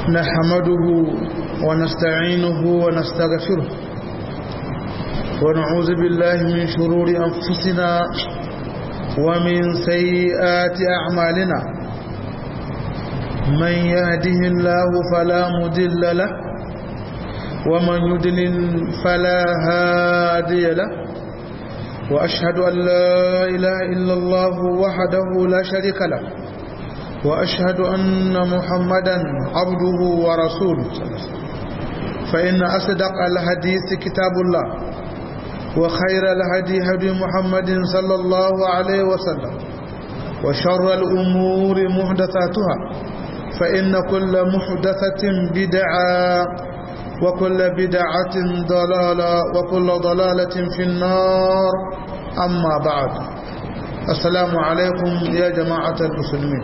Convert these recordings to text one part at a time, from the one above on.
نحمده ونستعينه ونستغفره ونعوذ بالله من شرور أنفسنا ومن سيئات أعمالنا من يهده الله فلا مدل له ومن يدلل فلا هادي له وأشهد أن لا إله إلا الله وحده لا شريك له وأشهد أن محمدا عبده ورسوله فإن أصدق الحديث كتاب الله وخير الهدي هدي محمد صلى الله عليه وسلم وشر الأمور محدثاتها فإن كل محدثة بدعة وكل بدعة ضلالة وكل ضلالة في النار أما بعد السلام عليكم يا جماعة المسلمين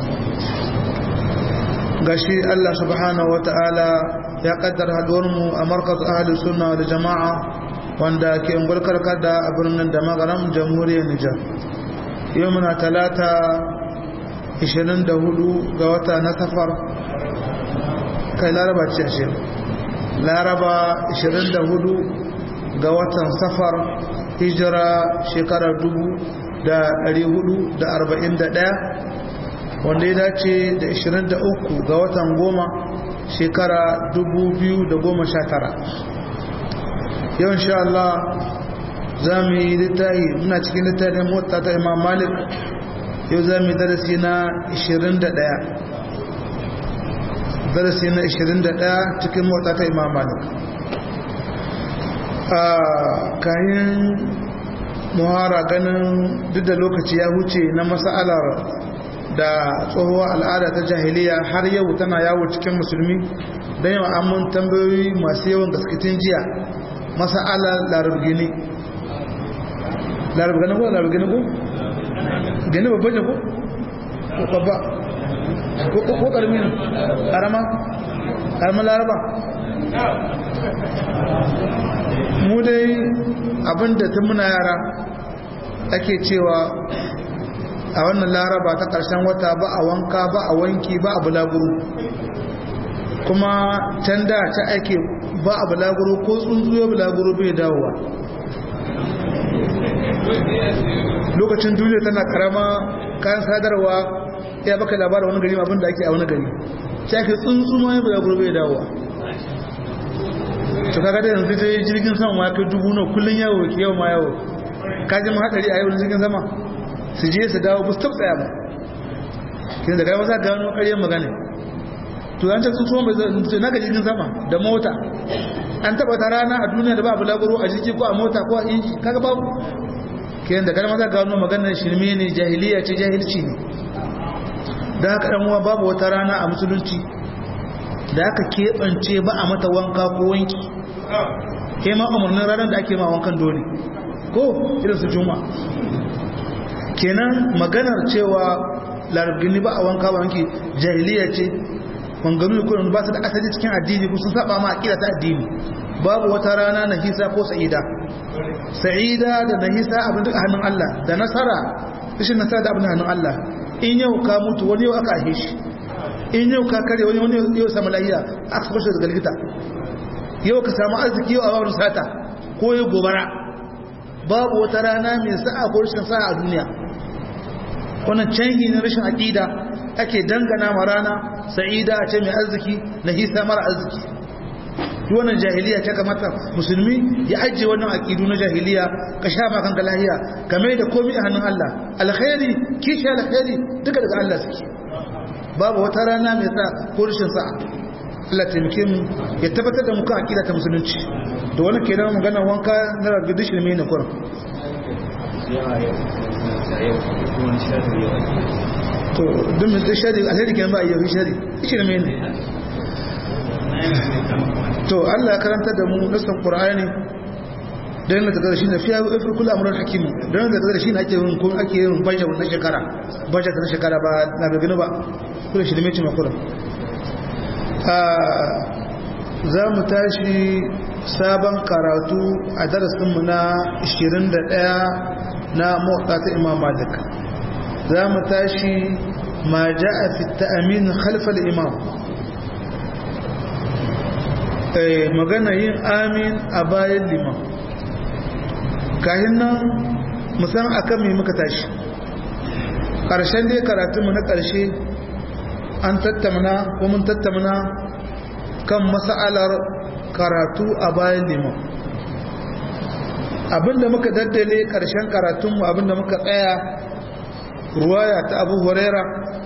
gashi Allah subhanahu wa ta'ala ya kaddara haduwarmu a markaz ahli sunna da jama'a wanda ke ungulkar kada a birnin da magaram jamhuriyar Nijar yau muna talata 24 ga wata na safar kai laraba ce shi laraba 24 ga watan safar hijira shekarar 1441 wanda ya dace da 23 ga watan goma shekara 2019 yau insha Allah za mu yi littahi muna cikin littafin mota ta imam malik yau za mu yi darasi na 21 darasi na 21 cikin mota ta imam malik a kayan muhara ganin duk da lokaci ya huce na mas'alar da tsohuwar al'ada ta jahiliya har yau tana yawo cikin musulmi don yau amin tambayoyi masu yawan gaskitin jiya masa'alar larabgini larabgini ko larabgini ko? gani babban ne ko? babba ko karmi ne karama? karama laraba? mu dai abinda ta muna yara ake cewa a wannan laraba ta ƙarshen wata ba a wanka ba a wanki ba a bulaguro kuma can da ta ake ba a bulaguro ko tsuntsuyo bulaguro bai dawowa lokacin duniya tana karama kayan sadarwa ya baka labarin wani gari abinda ake a wani gari ta ake tsuntsu ma ya bulaguro bai dawowa to kaga da yanzu ta yi jirgin sama ma kai dubu na kullum yawo ke yau ma yawo kajin hatsari a yau jirgin sama su je su dawo bus tsaya ba kin da gaba za ka gano ƙaryar magana to an ta tsuntsuwa mai zai na jirgin sama da mota an taɓa ta rana a duniya da ba abu lagoro a jirgi ko a mota ko a inji kaga babu kin da gaba za ka gano maganar shirme ne jahiliya ce jahilci ne da haka ɗan uwa babu wata rana a musulunci da aka keɓance ba a mata wanka ko wanki ke ma umarnin ranar da ake ma wankan dole ko irin su juma'a kenan maganar cewa larabgini ba a wanka ba wanki jahiliya ce wanganu da ba su da asali cikin addini ko sun saba ma akida ta addini babu wata rana na hisa ko sa'ida sa'ida da na hisa abin da hannun Allah da nasara rashin nasara da abin hannun Allah in yau ka mutu wani yau aka ahe shi in yau ka kare wani wani yau samu lahiya aka saba shi daga likita yau ka samu arziki yau a wani sata ko yau gobara babu wata rana mai sa'a ko rashin sa'a a duniya wannan canji na rashin aƙida ake dangana ma rana sa'ida ce mai arziki na hisa mara arziki duk wannan jahiliya ta kamata musulmi ya ajiye wannan aƙidu na jahiliya ka sha ma kanka lahiya ka mai da komai a hannun Allah alkhairi kishi alkhairi duka daga Allah suke babu wata rana mai sa ko rashin sa'a Allah taimake mu ya tabbatar da mu kan aƙida ta musulunci da wani kenan magana wanka na ragidi shi ne kuran to don mai tsaye shari alheri kenan ba a yi shari shi ne ne to Allah ya karanta da mu nasan qur'ani dan yana daga shi na fiya wa ifir kullu amrun hakim dan yana daga shi ne ake yin ko ake yin budget na shekara budget na shekara ba na gagana ba kullu shi ne mai makura za mu tashi sabon karatu a darasinmu na 21 na motsa ta imam malik za mu tashi ma ja a fita amin khalfal imam magana yin amin a bayan liman kayan nan musan akan mai muka tashi ƙarshen dai karatunmu na ƙarshe an tattamna ko mun tattamna kan mas'alar karatu a bayan liman abinda muka daddale ƙarshen karatunmu abinda muka tsaya ruwaya ta abu huraira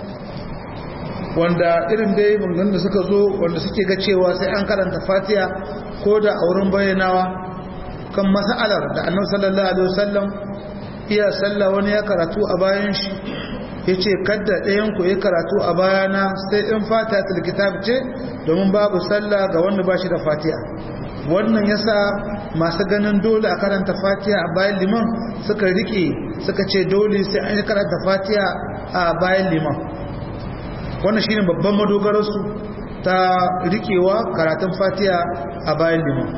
wanda irin dai bangan da suka zo wanda suke ga cewa sai an karanta fatiha ko da a wurin bayyanawa kan mas'alar da annabi sallallahu alaihi wasallam iya sallah wani ya karatu a bayan shi ya ce kadda ɗayanku ya karatu a bayana sai in fata kitab ce domin babu sallah ga wanda ba shi da fatiha wannan yasa masu ganin dole a karanta fatiha a bayan liman suka rike suka ce dole sai an yi karanta fatiha a bayan liman wannan shine babban madogararsu ta rikewa karatun fatiha a bayan liman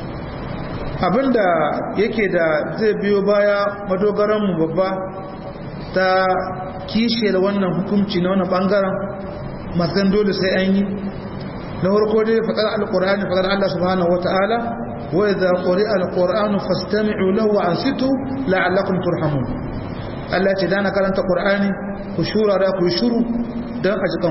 abinda yake da zai biyo baya madogaranmu babba ta kishiyar wannan hukunci na wannan bangaren masu dole sai an yi na farko dai faɗar alƙur'ani faɗar Allah subhanahu wata'ala wa idza quri'a alqur'anu fastami'u lahu wa ansitu la'allakum turhamun Allah ce dana karanta qur'ani ku shura da ku shuru dan a jikan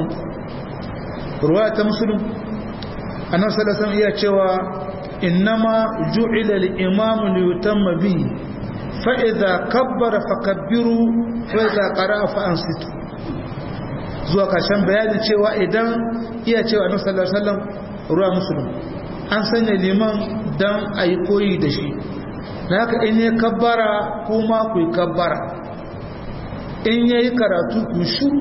ku ruwaya ta muslim annabi sallallahu alaihi wasallam iya cewa innama ju'ila al-imamu liyutamma bihi fa idza kabbara fakabbiru fa idza qara'a fa ansitu zuwa kashin bayanin cewa idan iya cewa annabi sallallahu alaihi wasallam ruwa muslim an sanya liman dan ayi koyi da shi haka in ya kabbara kuma ku kabbara in yayi karatu ku shuru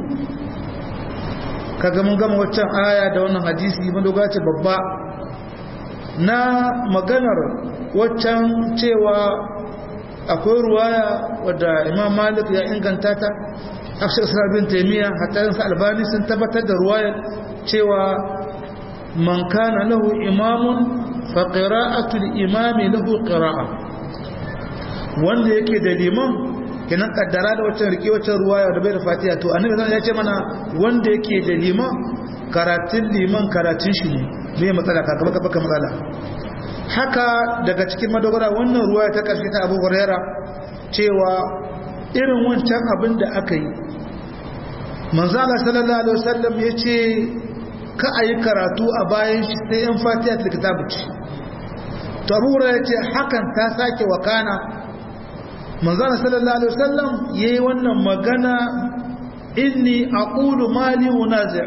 kaga mun gama waccan aya da wannan hadisi mun dogara ce babba na maganar waccan cewa akwai ruwaya wadda imam malik ya inganta ta afshar sarabin taimiyya hatta yin albani sun tabbatar da ruwayar cewa man kana lahu imamun fa qira'atul imami lahu qira'a wanda yake da liman kenan kaddara da waccan rike waccan ruwaya da bai da fatiha to annabi zan ya ce mana wanda yake da liman karatun liman karatun shi ne bai matsala ka baka baka matsala haka daga cikin madogara wannan ruwaya ta karshe ta Abu Huraira cewa irin wancan abin da aka yi manzo Allah sallallahu alaihi wasallam yace ka ayi karatu a bayan shi sai in fatiha ta kitabu ce to Abu Huraira yace hakan ta sake wakana manzana sallallahu alaihi wasallam yayi wannan magana inni aqulu mali unazi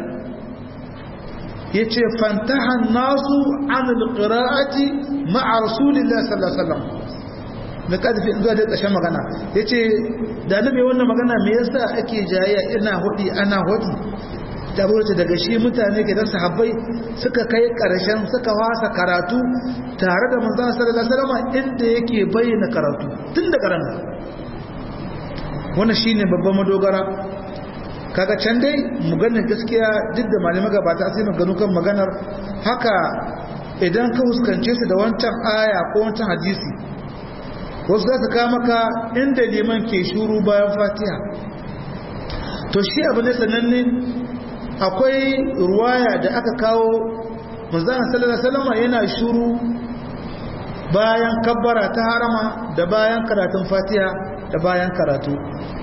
yace fantaha nasu an alqira'ati ma'a rasulillahi sallallahu alaihi wasallam da kadfi zuwa da ƙarshen magana yace da nabi wannan magana me yasa ake jayayya ina hudi ana hudi ta burce daga shi mutane ke da sahabbai suka kai ƙarshen suka wasa karatu tare da manzon sallallahu alaihi wasallam inda yake bayyana karatu tun da karanta wannan shine babban madogara kaga can dai maganar gaskiya duk da malamai gabata sai maganu kan maganar haka idan ka huskance su da wancan aya ko wancan hadisi wasu za su kama ka inda liman ke shuru bayan fatiha to shi abu ne sananne akwai ruwaya da aka kawo manzana sallallahu alaihi wasallam yana shuru bayan kabbara ta harama da bayan karatun fatiha da bayan karatu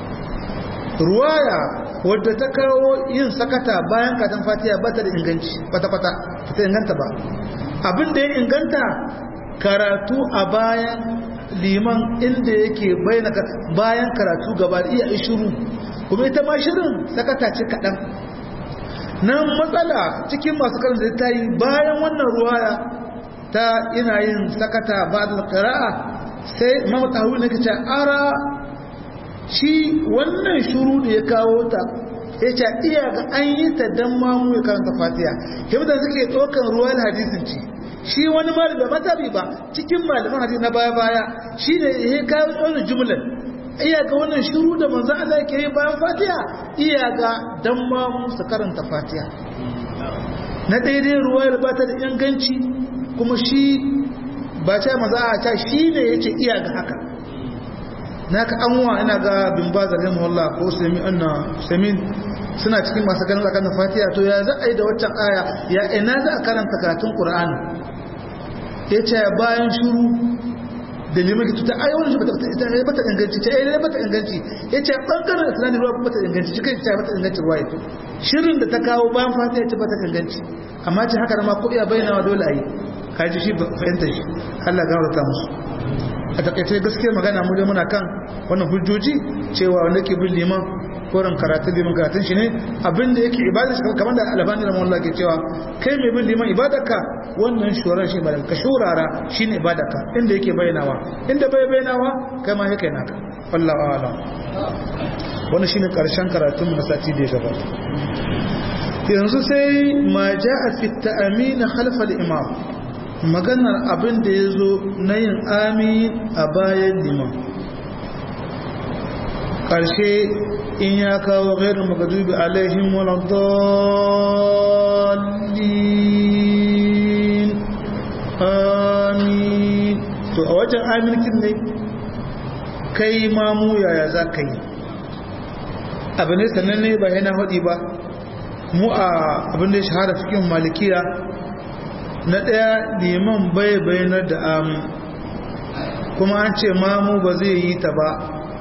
ruwaya wadda ta kawo yin sakata bayan karatun fatiha ba ta da inganci kwata-kwata ta inganta ba abin da ya inganta karatu a bayan liman inda yake bayan karatu gaba da iya shiru kuma ita ma shirin sakata ce kaɗan nan matsala cikin masu karanta ta yi bayan wannan ruwaya ta ina yin sakata ba da ƙara'a sai mamata hau ne kace ara shi wannan shuru da ya kawo ta ya ce iya ga an yi ta don mamu ya karanta fatiya yadda suke ɗaukar ruwan hadisin ci shi wani malami ba matabi ba cikin malaman hadisi na baya-baya shi ne ya kawo ɗaunar jumlar iya ga wannan shuru da manzo Allah ke yi bayan fatiha iya ga dan ma su karanta fatiha na daidai ruwayar ba ta da inganci kuma shi ba ta maza a ta shi ne ya ce iya ga haka na ka anwa ina ga bin ba zagen muhalla ko sami anna samin suna cikin masu ganin tsakanin fatiha to ya za a yi da waccan aya ya ina za a karanta karatun qur'ani ya ce bayan shuru da liman ki tuta ai wannan shi bata ita bata inganci ta ai bata inganci ya ce bangaren islamin ruwa bata inganci shi kai ta bata inganci ruwa yake shirin da ta kawo bayan fatiha ta bata inganci amma ce haka ma ko iya bayyana dole a yi kaji shi fahimtar shi Allah gafarta musu a takaice gaskiyar magana mu dai muna kan wannan hujjoji cewa wanda ke bin liman koren karatun liman karatun shi ne abinda yake ibada shi kamar da albani da mawallah ke cewa kai mai bin liman ibadarka wannan shuran shi ibadarka ka shurara shi ne ibadarka inda yake bayyanawa inda bai bayyanawa kai ma yake naka wallahu a'lam wannan shine karshen karatun na sati da ya gabata yanzu sai ma ja'a fi ta'amin khalfa al-imam maganar abin da ya zo na yin amin a bayan liman ƙarshe in ya kawo gairin magadubi alaihim waladallin amin to a wajen aminkin ne kai mamu yaya za ka yi abu ne sannan ne ba yana haɗi ba mu a abin da ya shahara cikin malikiya na ɗaya liman bai bayanar da amin kuma an ce mamu ba zai yi ta ba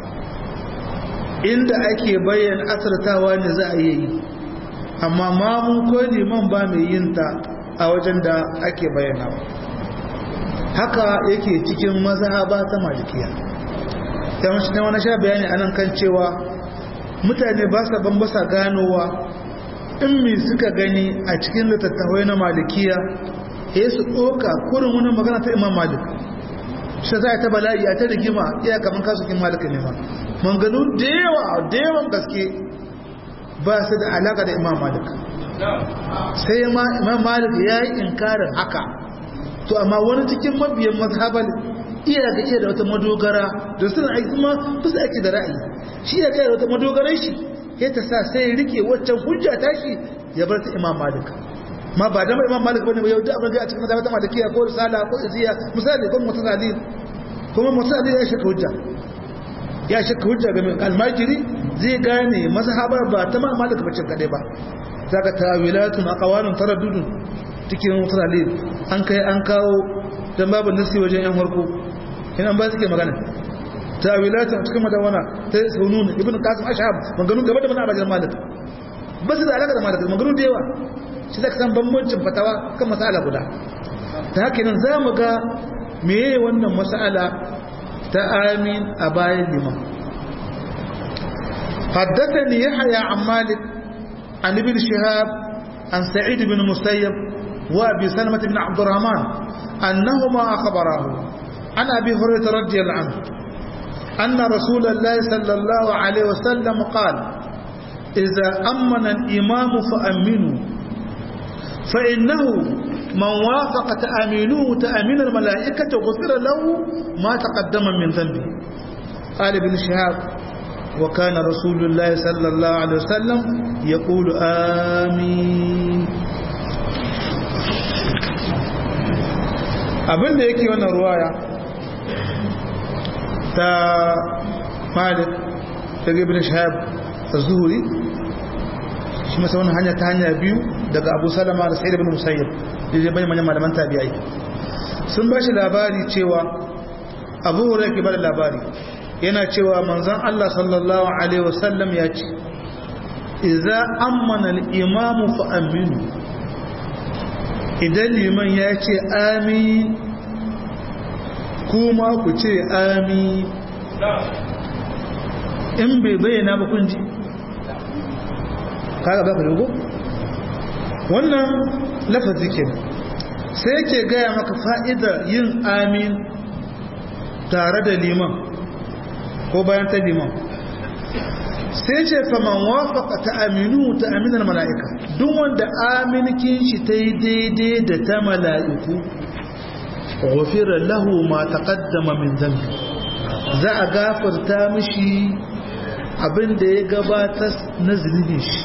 inda ake bayyana asirtawa ne za a yi amma mamu ko liman ba mai yin ta a wajen da ake bayyana haka yake cikin mazhaba ta malikiya yawanci na wani sha bayani anan kan cewa mutane ba sa bambasa ganowa in mi suka gani a cikin littattafai na malikiya ya su ɗoka kurin wani magana ta imam malik shi za a ta bala'i a ta rigima iya kamar kasukin malika ne ma manganu da yawa da yawan gaske ba su da alaka da imam malik sai imam malik ya yi inkarin haka to amma wani cikin mabiyan mazhabar iya ga iya da wata madogara da suna aiki kuma bisa ake da ra'ayi shi ya ga wata madogarar shi ya ta sa sai rike waccan hujja tashi ya bar ta imam malik ma ba dama imam malik bane yau da abin da a cikin mazhabata malikiya ko risala ko iziya misali ko mutazali kuma mutazali ya shaka hujja ya shaka hujja ga almajiri zai gane mazhabar ba ta ma malik bace kadai ba zaka tawilatun aqwalun taraddudun cikin mutazali an kai an kawo dan babu nasi wajen yan harko ina ba suke magana tawilatun cikin madawana ta sunun ibnu qasim ashab maganu gaba da mana abajan malik basu da alaka da malik maganu da yawa shi zaka san bambancin fatawa kan mas'ala guda ta haka nan za mu ga meye wannan mas'ala ta amin a bayan liman حدثني يحيى عن مالك عن ابن شهاب عن سعيد بن مسيب وابي سلمة بن عبد الرحمن أنهما أخبراه عن أبي هريرة رضي الله عنه أن رسول الله صلى الله عليه وسلم قال إذا أمن الإمام فأمنوا فإنه من وافق تأمينه تأمين الملائكة غفر له ما تقدم من ذنبه قال ابن شهاب وكان رسول الله صلى الله عليه وسلم يقول آمين abin da yake wannan ruwaya ta malik daga ibn shahab az-zuhri shi masa wannan hanya ta hanya biyu daga abu salama da sa'id ibn musayyib da zai bayyana malaman tabi'ai sun ba shi labari cewa abu hurairah ke bada labari yana cewa manzon Allah sallallahu alaihi wasallam ya ce idza amana al-imamu fa aminu idan liman ya ce amin kuma ku ce amin in bai bayyana ba kun ji kaga ba ka rugo wannan lafazi ke sai yake gaya maka fa'ida yin amin tare da liman ko bayan ta liman sai ce faman wafaka ta aminu ta aminar mala'ika duk wanda aminkin shi ta yi daidai da ta mala'iku gofira lahu ma taƙaddama min zambi za a gafarta mishi abin da ya gabatar na zunubin shi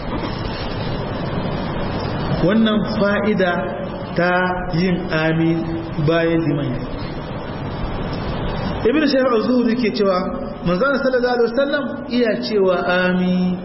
wannan fa'ida ta yin amin bayan liman ibn shahar zuhuri ke cewa manzana sallallahu alaihi wasallam iya cewa amin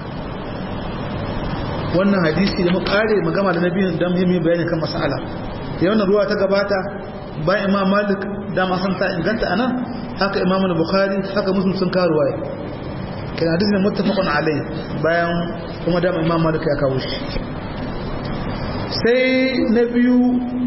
wannan hadisi da muka kare magama da nabi dan muhimmi bayani kan mas'ala yawan ruwa ta gabata bayan imam malik dama san ta inganta anan haka imam al-bukhari haka muslim sun kawo ruwaya kana hadisi ne muttafaqun alai bayan kuma dama imam malik ya kawo shi sai na biyu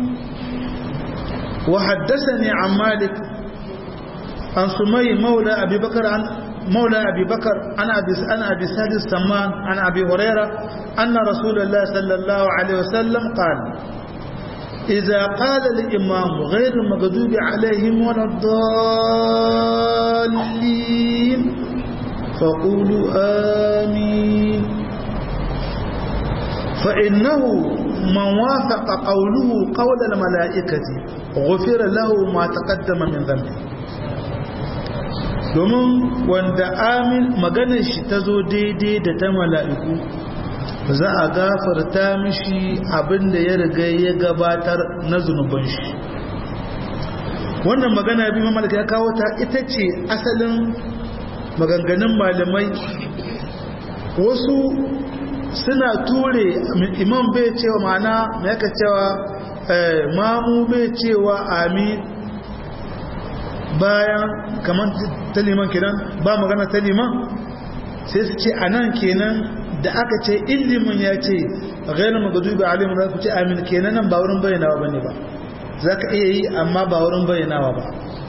wa haddathani an malik an sumay maula abi bakar an مولى أبي بكر أنا أبي أنا أبي سعد السمان عن أبي هريرة أن رسول الله صلى الله عليه وسلم قال إذا قال الإمام غير المغضوب عليهم ولا الضالين فقولوا آمين فإنه من وافق قوله قول الملائكة غفر له ما تقدم من ذنبه domin wanda amin maganar shi ta zo daidai da ta mala'iku za a gafarta mishi abinda ya riga ya gabatar na zunuban shi wannan magana bi mamalaka ya kawo ta ita ce asalin maganganun malamai wasu suna ture imam bai cewa ma'ana mai yaka cewa mamu bai cewa amin bayan kamar ta liman kenan ba magana ta liman sai su ce a nan kenan da aka ce ilimin ya ce gairu magadubi alimu za ku ce amin kenan nan ba wurin bayyanawa ba ne ba za ka iya yi amma ba wurin bayyanawa ba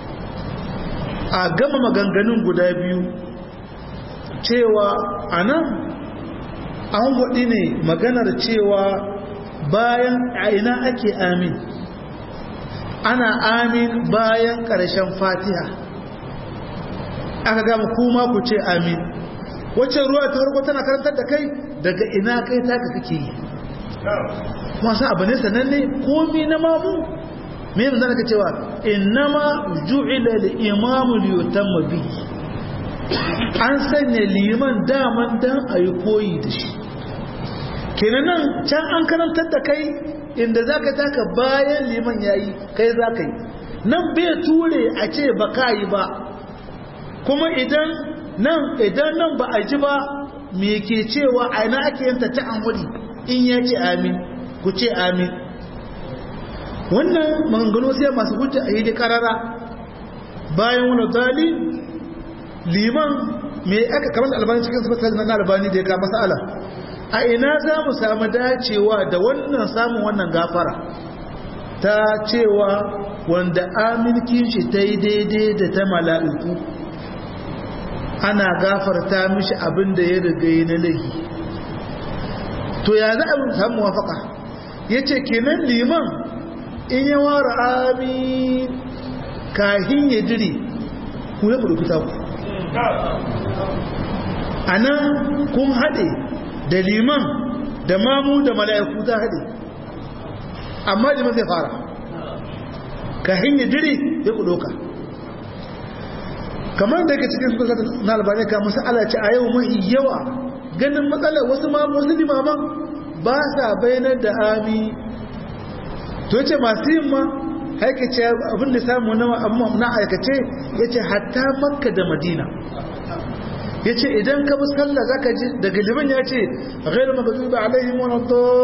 a gama maganganun guda biyu cewa a nan an waɗi ne maganar cewa bayan a ina ake amin ana amin bayan ƙarshen fatiha aka gama kuma ku ce amin wacce ruwa ta farko tana karantar da kai daga ina kai taka kake yi masu abu ne sananne komi na mamu me yanzu zaka cewa innama ju'ila al-imamu li yutamma bihi an sanya liman daman dan ayi koyi da shi kenan nan can an karantar da kai inda zaka taka bayan liman yayi kai zaka yi nan bai ture a ce ba ka yi ba kuma idan nan idan nan ba a ji ba me ke cewa a ina ake yanta ta amuri in ya ce amin ku ce amin wannan maganganu sai masu hujja a yi da karara bayan wani dali liman me aka kamar albani cikin sifatar na albani da ya ka masala a ina za mu samu dacewa da wannan samun wannan gafara ta cewa wanda aminkin shi ta yi daidai da ta mala'iku ana gafarta mishi abin da ya riga yi na laifi to ya za a samu wafaka ya ce kenan liman in yi wara amin kahin ya jiri ku ya burkuta ku a nan kun haɗe da liman da mamu da mala'iku ta haɗe amma liman zai fara kahin ya jiri ya ku ɗoka kamar da yake cikin suka na albani ka musu alaci a yau mai yawa ganin matsalar wasu ma wasu limaman ba sa bayanar da ami to yace masu yin ma haikace abin da samu na aikace yace hatta makka da madina yace idan ka bi sallah zaka ji daga liman yace ghayr maghdubi alaihim wa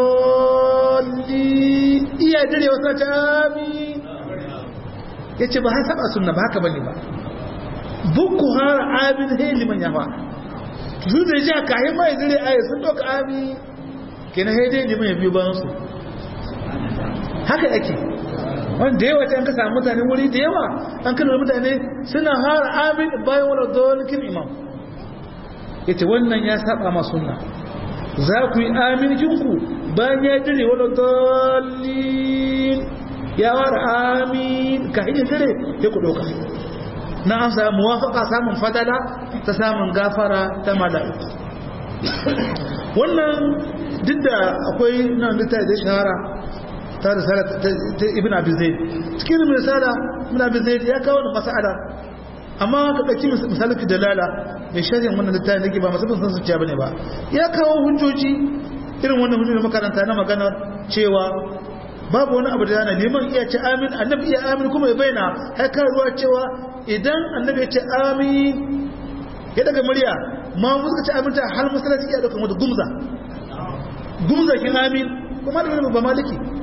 dhalli iya dire wasa ta ami yace ba haka ba sunna ba haka bane ba bukku har abin he liman ya fa su da ji aka yi mai dire ayi sun doka ami kenan he dai liman ya biyo bayan su haka yake wanda yawa ta an ka samu mutane wuri da yawa an kalmar mutane suna har amin bayan wani dolikin imam ya ce wannan ya saba ma sunna za ku yi amincinku bayan ya dire wani dolin ya wara amin ka hanyar dire ya ku ɗauka na an samu muwafaka samun fadala ta samun gafara ta mala'iku wannan duk da akwai nan littafi da shahara ta risala ta ibn abi zaid cikin risala ibn abi zaid ya kawo da mas'ala amma ka dauki misalin dalala mai sharhin wannan littafin nake ba masabin san zuciya bane ba ya kawo hujjoji irin wannan hujjoji makaranta na magana cewa babu wani abu da yana neman iya ce amin annabi iya amin kuma ya bayyana haikar ruwa cewa idan annabi ya ce amin ya daga murya ma mu suka ce amin ta har masallaci ya dauka mata gumza gumza kin amin kuma da ba maliki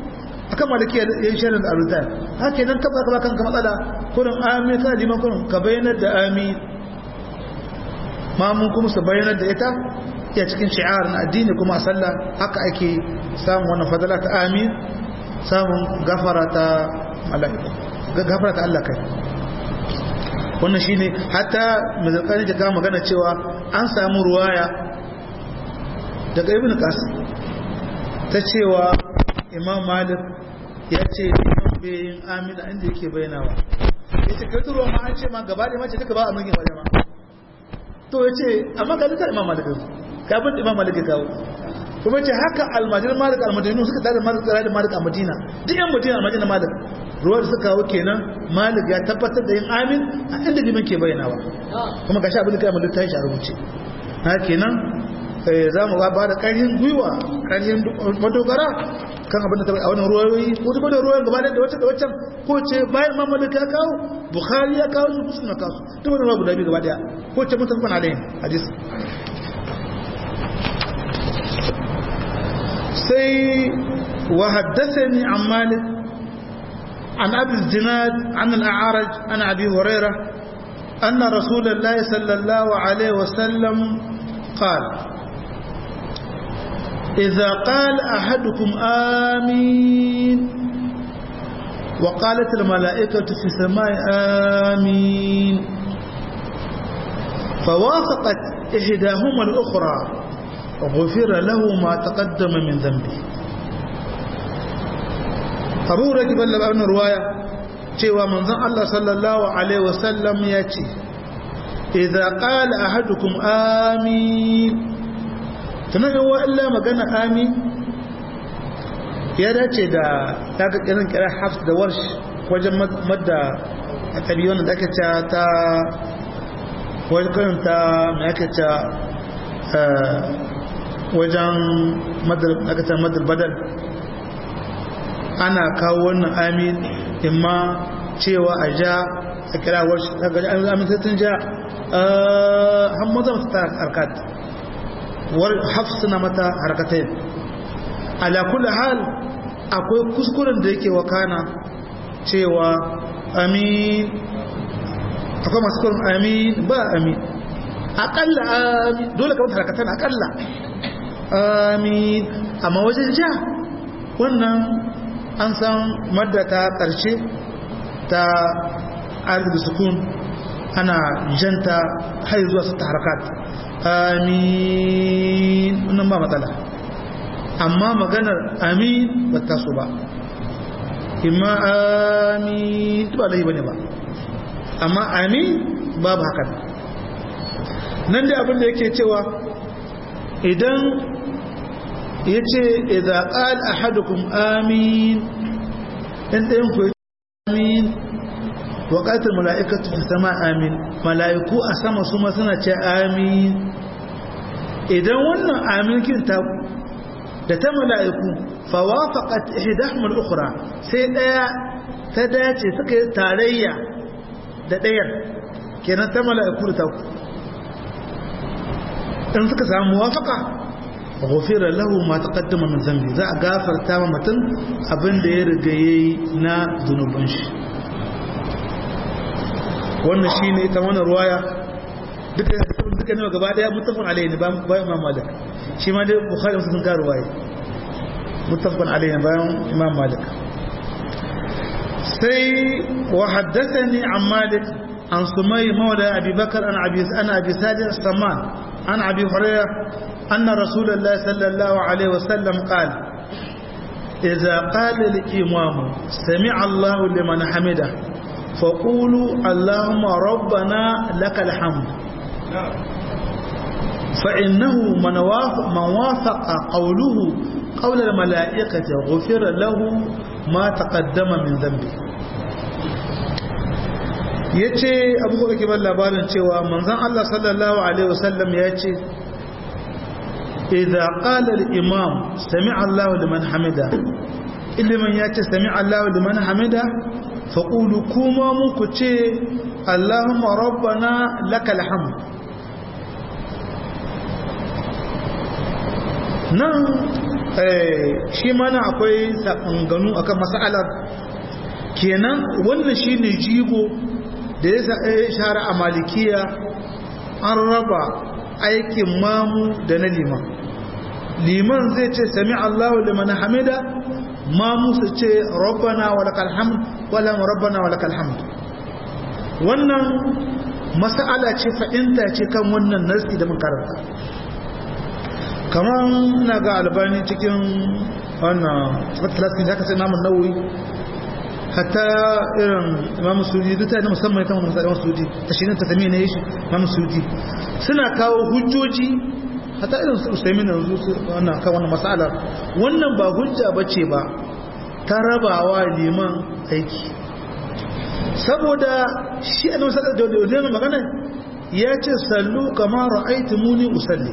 akan maliki ya yi shirin da arutan haka nan ka baka kanka matsala kurin amin kana liman kurin ka bayyanar da amin mamun kuma su bayyanar da ita ya cikin shi'ar na addini kuma a sallah haka ake samun wannan fadala ta amin samun gafara ta mala'ika gafara ta Allah kai wannan shine hatta mazalkani da kama magana cewa an samu ruwaya daga ibn qasim ta cewa imam malik ya ce liman bayin amina inda yake bayyanawa ya ce kai turuwa ma an ce ma gaba da mace duka ba a mulkin wajen ma to ya ce amma ga duka imam malik kafin imam malik ya kawo kuma ce haka almajin malik almadinu suka tare malik tsara da malik a madina duk yan madina almajin malik ruwa da suka kawo kenan malik ya tabbatar da yin amin a inda liman ke bayyanawa kuma ga sha abin da kai malik ta yi a rubuce na kenan za mu ba da ƙarfin gwiwa ƙarfin madogara kan abin da ta a wannan ruwayoyi ko ta bada ruwayoyin gaba da wacce da waccan ko ce bayan mamadu ya kawo bukhari ya kawo su musulun kawo su duk wani ruwa guda biyu gaba daya ko ce mutum kwana da yin hadis sai wa haddasani an malik an abi zinad an al-a'raj an abi hurairah أن رسول الله صلى الله عليه وسلم قال إذا قال أحدكم آمين وقالت الملائكة في السماء آمين فوافقت إحداهما الأخرى غفر له ما تقدم من ذنبه أبو رجب الله بأن رواية cewa manzon Allah sallallahu alaihi wasallam ya ce idza qala ahadukum amin tunan yawa illa magana amin ya dace da daga irin kira hafs da warsh wajen madda a tabi wanda da aka ce ta wajen karin ta mai aka ce wajen madar badal ana kawo wannan amin imma cewa a ja a kira warsh daga amin tattun ja hammaza ta harkat hafsuna mata harkatai ala kulli hal akwai kuskuren da yake wakana cewa amin akwai masu kurin amin ba amin akalla amin dole kamar harkatan akalla amin amma wajen ja wannan an san madda ta ƙarshe ta arziki sukun ana janta har zuwa su ta harkat amin wannan ba matsala amma maganar amin ba ta so ba imma amin ba laifi bane ba amma amin babu hakan nan da abin da yake cewa idan ya ce idza qala ahadukum amin in ɗayan ku amin wa qatil mala'ikatu fi sama amin mala'iku a sama su ma suna ce amin idan wannan aminkin ta da ta mala'iku fawafaqat ihdahum al-ukhra sai daya ta dace suka yi tarayya da dayar kenan ta mala'iku da ta in suka samu muwafaqa ghufira lahu ma taqaddama min dhanbi za a gafarta ma mutum abin da ya riga yayi na zunuban shi wannan shine ita wannan ruwaya duka duka ne gaba daya muttafaqun alayhi ne ba imam malik shi ma dai bukhari sun ka ruwaya muttafaqun alayhi bayan imam malik sai wa haddathani an malik an sumay mawla abi bakr an abi an abi salih as-saman an abi hurairah anna rasulullah sallallahu alaihi wasallam qala إذا قال الإمام سمع الله لمن حمده فقولوا اللهم ربنا لك الحمد فإنه من وافق, من وافق قوله قول الملائكة غفر له ما تقدم من ذنبه yace abu da ke ban labarin cewa manzon Allah sallallahu alaihi wasallam ya ce idza qala al-imam sami'a Allahu liman hamida iliman ya ce sami'a Allahu liman hamida faƙulu kuma muku ce Allahumma rabbana lakal hamd nan shi mana akwai ganu akan mas'alar kenan wannan shine jigo da ya shahara a malikiya an raba aikin mamu da na liman liman zai ce sami Allahu liman hamida mamu su ce rabbana wa lakal hamd wala rabbana wa lakal hamd wannan mas'ala ce fa'inta ce kan wannan nasi da mun karanta kamar na ga albani cikin wannan fatalatin da aka sai namun nauyi hatta irin imam sudi duk ta musamman ita wannan imam sudi ta shi ta sami ne shi imam sudi suna kawo hujjoji hatta irin su usaimin yanzu wannan kan wannan mas'ala wannan ba hujja bace ba ta rabawa liman aiki saboda shi annabi sallallahu alaihi wasallam magana ya ce sallu kama ra'aytumuni usalli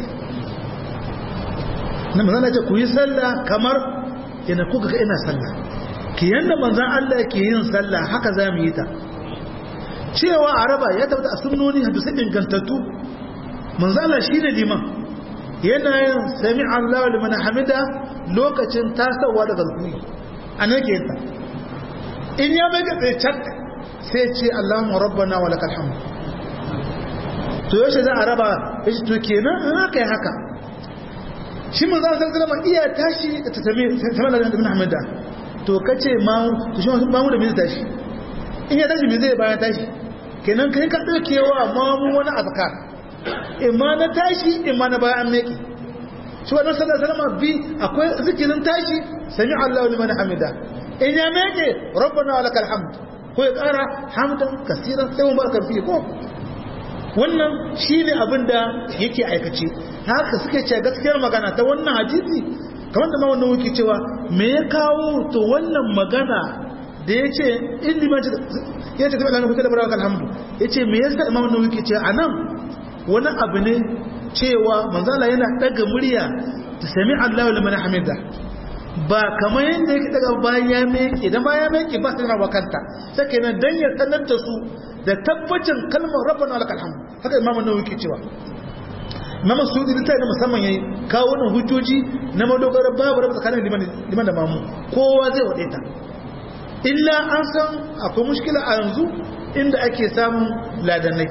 na manzan ce ku yi sallah kamar yana kuka ga ina sallah ki yanda manzan Allah ke yin sallah haka za mu yi ta cewa araba ya tabbata a sunnoni hadisi ingantattu manzan Allah shine liman yana yin sami Allah liman hamida lokacin tasawa daga rukuni anan ke ta in ya mai ga tsaye sai ce Allahumma rabbana wa lakal hamd to yaushe za a raba yace to kenan in aka yi haka shi mun zan sallama iya tashi da ta sami sami da ibn hamida to kace ma to shi ma mu da me tashi in ya tashi me zai bayan tashi kenan kai ka daukewa ma mu wani azkar imma na tashi imma na bayan meki shi wannan sallallahu alaihi wasallam bi akwai zikirin tashi sami Allahu liman hamida in ya meke rabbana walakal hamd ko ya kara hamdan kaseeran sai mun barkan fi ko wannan shine abinda yake aikace haka suke ce gaskiyar magana ta wannan hadisi kamar da ma wannan wuke cewa me ya kawo to wannan magana da ya ce ilimin ya ce tabbata kuka da barakal hamdu ya ce me yasa imam wannan wuke ce anan wani abu ne cewa manzala yana daga murya ta sami Allahu liman hamida ba kamar yadda yake daga bayan ya meke da bayan meke ba sai na wakanta sai kenan dan ya sanar da su da tabbacin kalmar rabbana lakal hamd haka imam an-nawawi ke cewa imam sudi litai da musamman yayi kawo wannan hujjoji na madogara babu rabu tsakanin liman liman da mamu kowa zai wade ta illa an san akwai mushkila a yanzu inda ake samun ladanai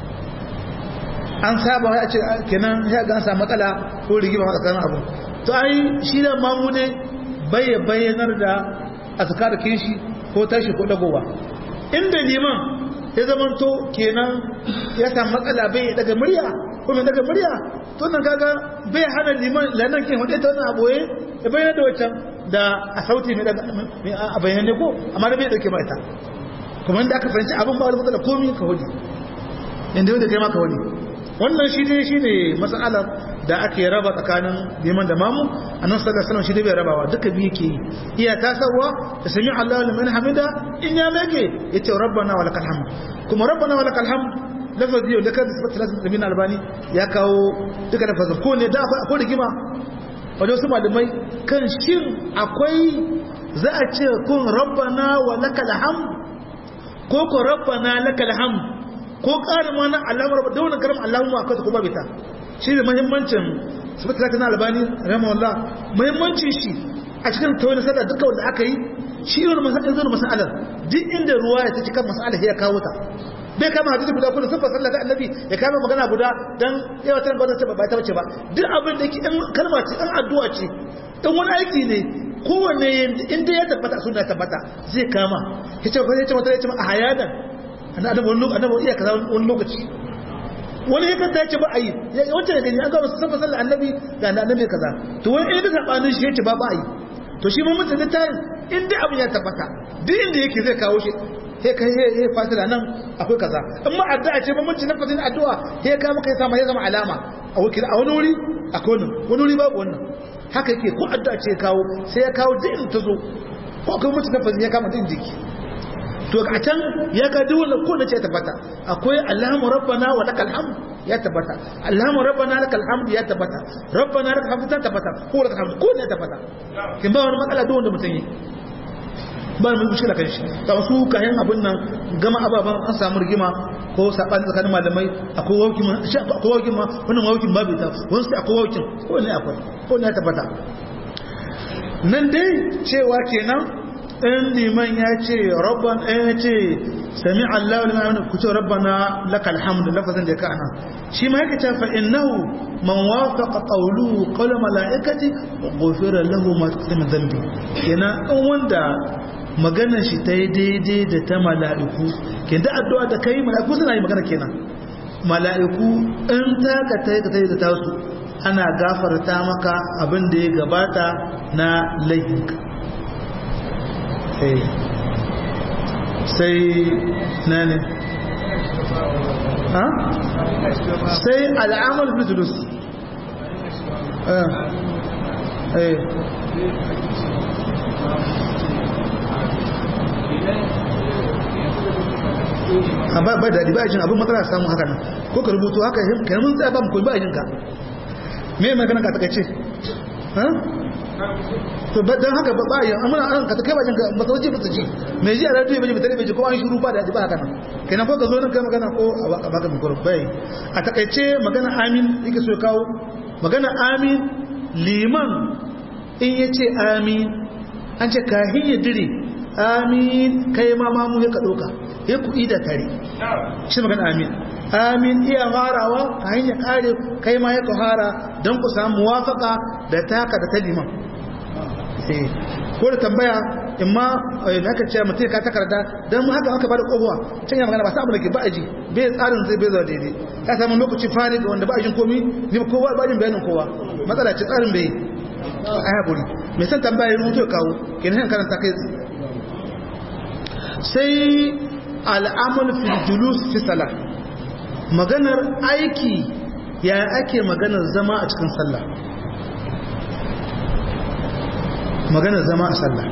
an saba ya ce kenan ya ga an samu matsala ko rigima tsakanin abu to ai shi da mamu ne bai bayyanar da azkar kishi ko tashi ko dagowa inda liman ya zamanto kenan ya samu matsala bai daga murya ko mai daga murya to nan kaga bai hana liman lanan kin wadai ta wannan aboye ya bayyana da wancan da a sauti mai daga a bayyane ko amma da bai dauke mai ta kuma inda aka fahimci abin ba wani matsala komai ka wani inda yau da kai ma ka wani wannan shi ne shi ne matsalar da ake raba tsakanin liman da mamu a nan sallar salam shi ne bai rabawa duka biyu ke yi iya tasarwa da sami Allah liman hamida in ya mege ya ce rabbana wa lakal hamd kuma rabbana wa lakal hamd lafazi yau da kan sifat talatin da min albani ya kawo duka lafazin ko ne da akwai rigima wajen wasu malamai kan shin akwai za a ce kun rabbana wa lakal hamd ko ko rabbana lakal hamd ko ƙarin wani alamar da wani karam Allahumma akwai ta kuma bita shi da muhimmancin sabata na albani rahimahullah muhimmancin shi a cikin tawani sada duka wanda aka yi shi irin masalan zuwa masalan duk inda ruwa ya ci kan masalan ya kawo ta bai kama hadisi guda kuma sun fasalla ta annabi ya kama magana guda dan yawa tana gwada ba ta bace ba duk abin da yake in kalma ce in addu'a ce in wani aiki ne kowanne inda ya tabbata suna tabbata zai kama ya ce ya ce wata ya ce a hayadan annabi wani lokaci annabi iya kaza wani lokaci wani ya kanta yace ba a yi wancan da gani an ga wasu sabon sallar annabi ga annabi kaza to wani irin sabanin shi yace ba ba a yi to shi mun mutum tayin inda abin ya tabbata duk inda yake zai kawo shi sai kai sai fasila nan akwai kaza in ma addu'a ce ba mun ci nafasin addu'a sai ka maka ya sama ya zama alama a wakil a wani wuri akwai wannan wani wuri babu wannan haka yake ko addu'a ce kawo sai ya kawo duk inda ta zo ko akwai mutum nafasin ya kama din jiki to a can ya ga duk wanda ko da ce tabbata akwai Allahu rabbana wa lakal hamd ya tabbata Allahu rabbana lakal hamd ya tabbata rabbana lakal hamd ta tabbata ko lakal hamd ko ne tabbata kin ba wani matsala duk wanda mutum yi ba mu mushkila kan shi ta su kayan abun nan gama ababan an samu rigima ko sabani tsakanin malamai akwai waukin ma akwai waukin ma wannan waukin babu ta wani sai akwai waukin ko ne akwai ko ne ya tabbata nan dai cewa kenan in liman ya ce rabban ɗaya ya ce sami Allah wani ma'amina ku ce rabbana lakal hamdu lafazin da ya ka'ana shi ma yake cewa innahu man wafaqa qawluhu qawla malaikati ghufira lahu ma taqaddama dhanbi kenan in wanda maganar shi ta yi daidai da ta mala'iku kin da addu'a da kai mala'iku suna yi magana kenan mala'iku in taka ta yi ka ta yi da tasu ana gafarta maka abin da ya gabata na laifinka sai na ne ha? sai al'amal fitulus a ba daɗi ba jin abin matsala samun haka nan ko ka rubutu haka ka yi mun tsaye ba mu koyi ba jinka me magana ka takaice to don haka ba bayan amina an ka kai bajin ka matsawaci ba ji mai ji a radio bai mutane bai ji ko an shiru ba da ji ba haka nan kenan ko ka zo nan kai magana ko a baka mikro bai a takaice magana amin yake so kawo magana amin liman in yace amin an ce kahin ya dire amin kai ma mamu ya ka doka ya ku ida tare shi magana amin amin iya farawa ka hanyar kare kai ma ya kahara don ku samu muwafaka da taka da ta liman ko da tambaya in ma da aka ce mutum ka takarda don haka aka bada kogowa can ya magana ba sa abu da ke ba aji bai tsarin zai bai zuwa daidai ya samu lokaci fari ga wanda ba ajin komi ne kowa ba ajin bayanin kowa matsala ce tsarin bai a haƙuri mai san tambaya ya rubuto kawo kenan karanta kai sai al'amal fil julus fi salah maganar aiki ya ake maganar zama a cikin sallah maganar zama a sallah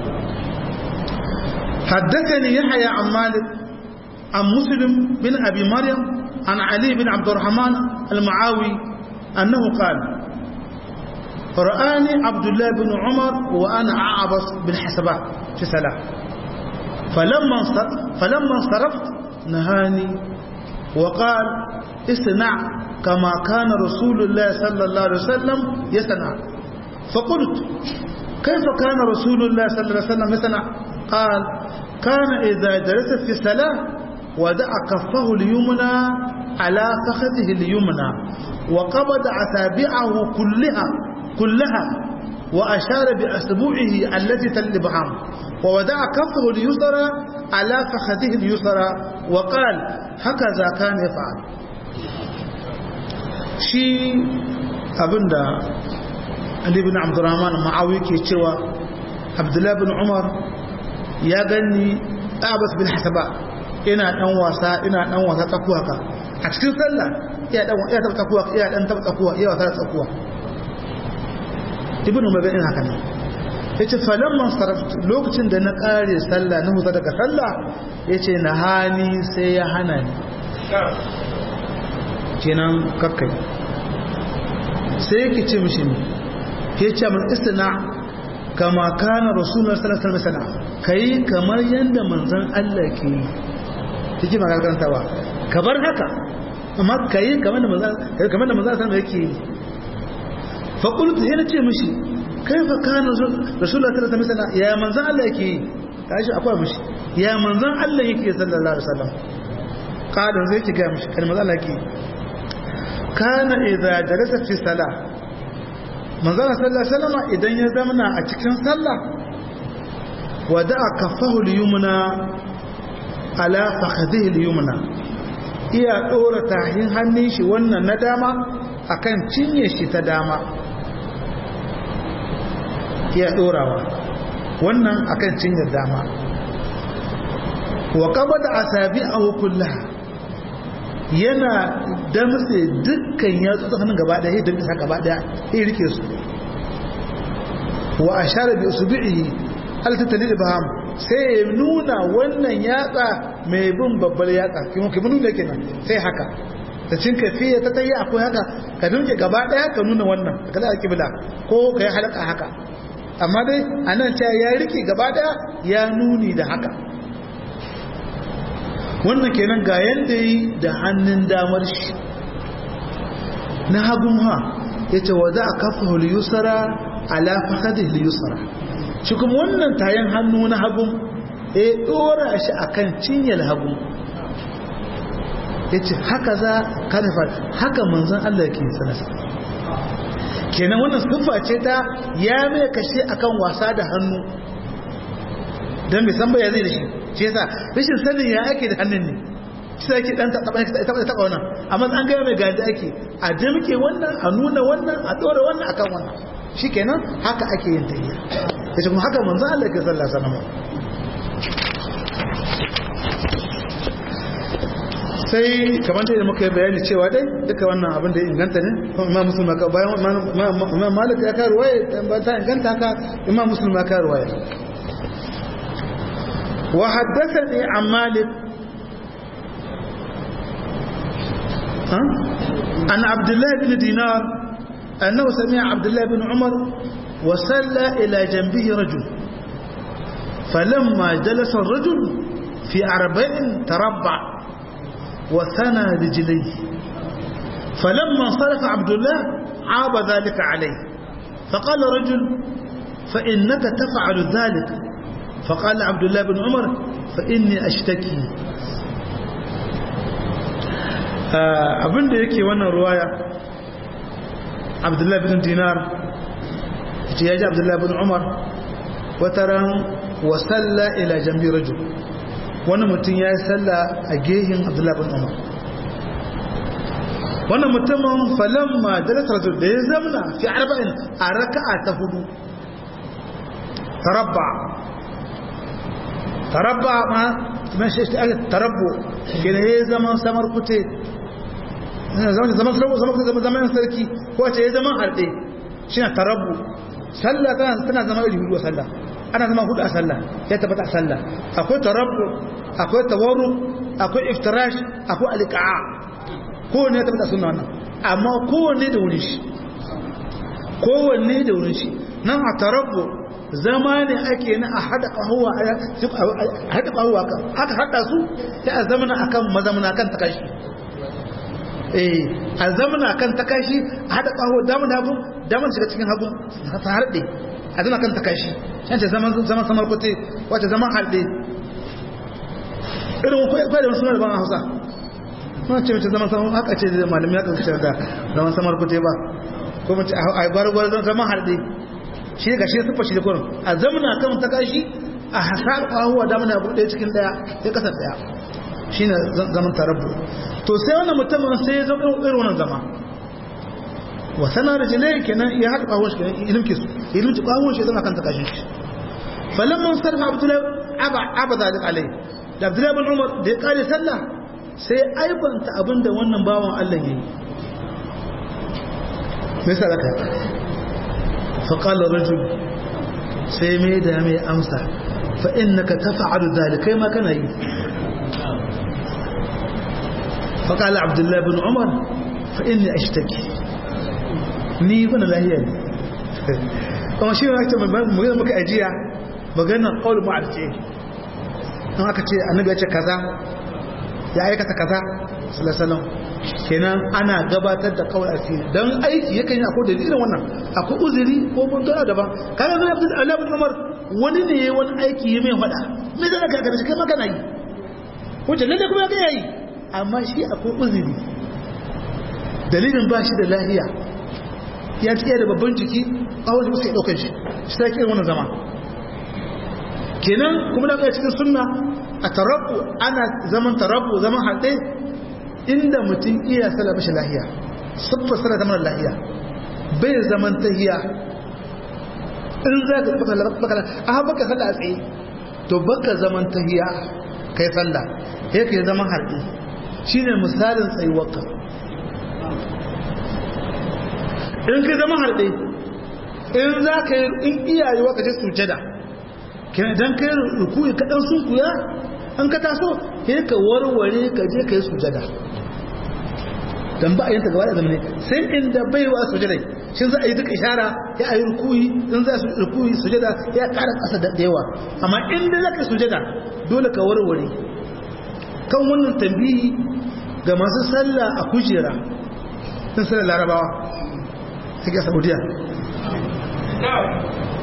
حدثني يحيى عن مالك عن مسلم بن أبي مريم عن علي بن عبد الرحمن المعاوي أنه قال رآني عبد الله بن عمر وأنا أعبس بالحسبات في صلاة فلما فلما انصرفت نهاني وقال اصنع كما كان رسول الله صلى الله عليه وسلم يصنع فقلت كيف كان رسول الله صلى الله عليه وسلم يصنع قال كان إذا جلس في الصلاة ودع كفه اليمنى على فخذه اليمنى وقبض أصابعه كلها كلها وأشار بأسبوعه التي تلبهم وودع كفه اليسرى على فخذه اليسرى وقال هكذا كان يفعل shi abinda Ali bin Abdurrahman Ma'awi ke cewa Abdullah bin Umar ya gani Abbas bin Hasaba ina dan wasa ina dan wasa tsakuwa ka a cikin sallah iya dan iya taba tsakuwa iya dan taba tsakuwa iya wasa tsakuwa Ibn Umar bin haka ne yace falamman sarf lokacin da na kare sallah na huta daga sallah yace na hani sai ya hana ni kenan kakkai sai yake ce mishi ne ya ce min istina kama kana rasulullah sallallahu alaihi wasallam kai kamar yanda manzon Allah ke yi kike magana karantawa ka bar haka amma kai kamar da manzon kamar da manzon sallallahu yake yi fa qultu yana ce mishi kaifa kana rasulullah sallallahu alaihi wasallam ya manzon Allah yake yi kashi akwai mishi ya manzon Allah yake sallallahu alaihi wasallam kada zai ki ga mishi kalmar Allah yake kana idza jalasa fi salah manzon sallallahu alaihi wasallam idan ya zamana a cikin sallah wada'a kaffahu al-yumna ala fakhadhihi al-yumna iya dora tahin hannun shi wannan na dama akan cinye shi ta dama iya dorawa wannan akan cinye dama wa qabada asabi'ahu kullaha yana damtse dukkan yatsu hannun gaba daya ya damtsa gaba daya ya rike su wa ashara bi usbi'i hal tatalil baham sai ya nuna wannan yatsa mai bin babbar yatsa kuma kuma nuna kenan sai haka da cin kafiya ta tayi akwai haka ka dunke gaba daya ka nuna wannan ka da kibla ko ka yi halaka haka amma dai anan cewa ya rike gaba daya ya nuni da haka wannan kenan ga yanda yi da hannun damar shi na hagun ha ya ce wa za a kafa huliyusara ala fasadi huliyusara shi kuma wannan tayin hannu na hagun ya dora shi akan cinyar hagun ya ce haka za ka nufa haka manzan Allah ke sanasa kenan wannan siffa ce ta ya mai kashe akan wasa da hannu don mai san baya zai da shi shi yasa rashin sanin ya ake da hannun ne shi ake dan taɓa taɓa taɓa wannan amma an gaya mai gaji ake a damke wannan a nuna wannan a ɗora wannan akan wannan shi kenan haka ake yin tayya ya ce kuma haka manzan Allah ke sallah sanama sai kamar da muka yi bayani cewa dai duka wannan abin da inganta ne imam muslim ka bayan imam malik ya kawo ruwaya ba ta inganta ka imam muslim ya kawo ruwaya wa haddathani an malik an abdullah ibn dinar annahu sami'a abdullah ibn umar wa salla ila janbihi rajul فلما جلس الرجل في أربع تربع وثنى رجليه فلما انصرف عبد الله عاب ذلك عليه فقال رجل فإنك تفعل ذلك فقال عبد الله بن عمر فإني أشتكي abin da yake wannan ruwaya abdullahi bin dinar ya ji abdullahi bin umar wataran wasalla ila jambi rajul wani mutum ya yi salla a gehin abdullahi bin umar wannan mutumin falamma dalasar da ya zamna fi arba'in a raka'a ta hudu tarabba tarabba ma man shi ake tarabbo gina ya zaman samar kute zaman zaman zaman sarki ko ce ya zaman harɗe shi na tarabbo sallah tana zama iri hudu a sallah ana zama hudu a sallah ya tabbata a sallah akwai tarabbu akwai tawarru akwai iftirash akwai alqa'a kowanne ya tabbata sunna wannan amma kowanne da wurin shi kowanne da wurin shi nan a tarabbu zama ne ake na a hada kahuwa a hada kahuwa kan aka hada su sai a zamana akan mazamuna kan takashi eh a zamana kan takashi a hada kahuwa damun hagu damun shiga cikin hagu ta harde a zama kan takashi yance zaman zaman samar kote wace zaman harde irin kwai da suna da ban hausa kuma ce mace zaman samar haka ce da malami ya kasance da zaman samar kote ba ko mace a gwargwar zaman harde shi ga shi sufa shi da kurin a zamana kan takashi a hasar kahuwa damun hagu ɗaya cikin ɗaya sai kasar ɗaya shi ne zaman tarabbu to sai wannan mutumin sai ya zama irin wannan zama wasana da jilai kenan ya haɗa ƙawon shi kenan ilimki su ilimki ƙawon shi zama kan ta kashin shi falon man sarfa abdullahi aba zalik alai da abdullahi bin umar da ya ƙare sallah sai aibanta abin da wannan bawan allah ya yi mai sadaka faƙalar rajul sai mai da mai amsa fa'in na ka tafa adu zalikai ma kana yi faƙalar abdullahi bin umar fa'in ne a shi take ni bana lahiya ne kuma shi ne magana muka ajiya maganar ƙaunar ma'arce an aka ce annabi ya ce kaza ya aikata kaza salasalam kenan ana gabatar da kawai asiri don aiki yakan yi akwai dalilin wannan akwai uzuri ko muntuna daban kaga zai abdul alabin umar wani ne ya wani aiki ya mai faɗa me zai ka gaba shi kai magana yi wajen lalle kuma ya ga yi amma shi akwai uzuri dalilin ba shi da lahiya ya tsaye da babban jiki a wani musu ya ɗaukar shi shi ta ke wani zama kenan kuma da kai cikin sunna a tarabu ana zaman tarabu zaman haɗe inda mutum iya sala mashi lahiya sabba sala zaman lahiya bai zaman tahiya in za ka baka a haɓa ka sala a tsaye to baka zaman tahiya kai sallah ya ke zaman haɗe shi ne misalin tsayuwarka in ka zama harɗe in za ka yi in iyaye wa ka je sujada idan ka yi rukuyi kaɗan sun kuya an ka taso ya ka warware ka je ka yi sujada don ba a yin ta gaba da zamani sai inda bai wa sujada shi za a yi duka ishara ya a yi rukuyi in za su rukuyi sujada ya ƙara ƙasa da yawa amma inda za ka yi sujada dole ka warware kan wannan tambihi ga masu sallah a kujera sun sallar larabawa take saudiya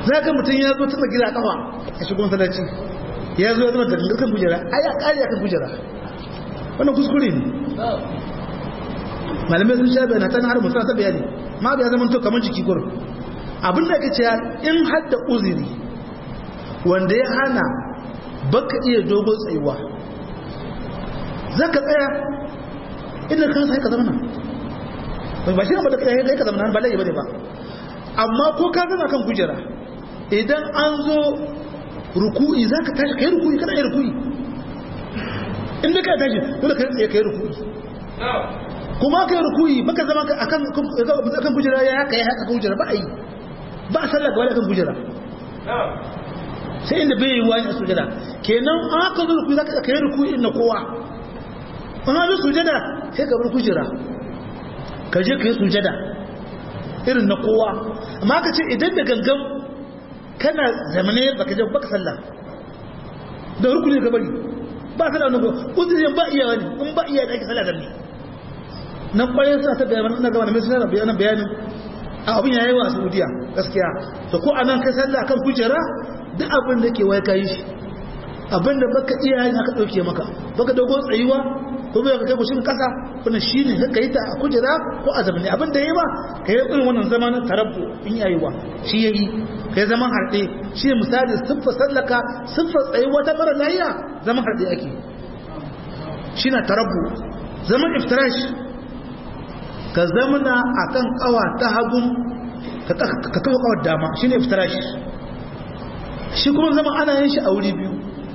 za ka mutum ya zo tana gida kafa a shigo masallaci ya zo ya zama da kan kujera ai ya kare kan kujera wannan kuskure ne malamai sun sha bayana tana har mutum ta bayani ma bai zama to kamar jiki gurin abin da kace in hadda uzuri wanda ya hana baka iya dogo tsayuwa zaka tsaya inda kan sai ka zama nan ba shi ba da kai ka zama nan ba lai bane ba amma ko ka zama kan kujera idan an zo ruku'i zaka tashi kai ruku'i kana yin ruku'i inda ka tashi dole kai tsaye kai ruku'i kuma kai ruku'i baka zama akan akan kujera ya haka ya haka kujera ba a yi ba a sallah gaba da kan kujera sai inda bai yi wani a sujada kenan an haka zo ruku'i zaka kai ruku'i na kowa an haka sujada sai ka bar kujera ka je ka yi sujada irin na kowa amma ka ce idan da gangan kana zamane baka je baka sallah da rukuni ka bari ba sallah nan ko uzurin ba iya wani in ba iya da ake sallah zanne nan kwaye suna ta bayanan na gaba na mai suna bayanan bayanin a abin yayi wa Saudiya gaskiya to ko anan kai sallah kan kujera duk abin da ke wai kai shi abin da baka iya yin aka dauke maka baka dogo tsayuwa ko bai ka kai gushin kasa wannan shine ka yi ta a kujera ko a zamani abin da yayi ba ka yi irin wannan zamanin tarabbu in yayi wa shi yayi ka yi zaman harɗe shi ne misali siffa sallaka siffa tsayuwa ta mara lafiya zaman harɗe ake shi na tarabbu zaman iftirash ka zamana akan kawa ta hagun ka kawo kawar dama shi ne iftirash shi kuma zama ana yin shi a wuri biyu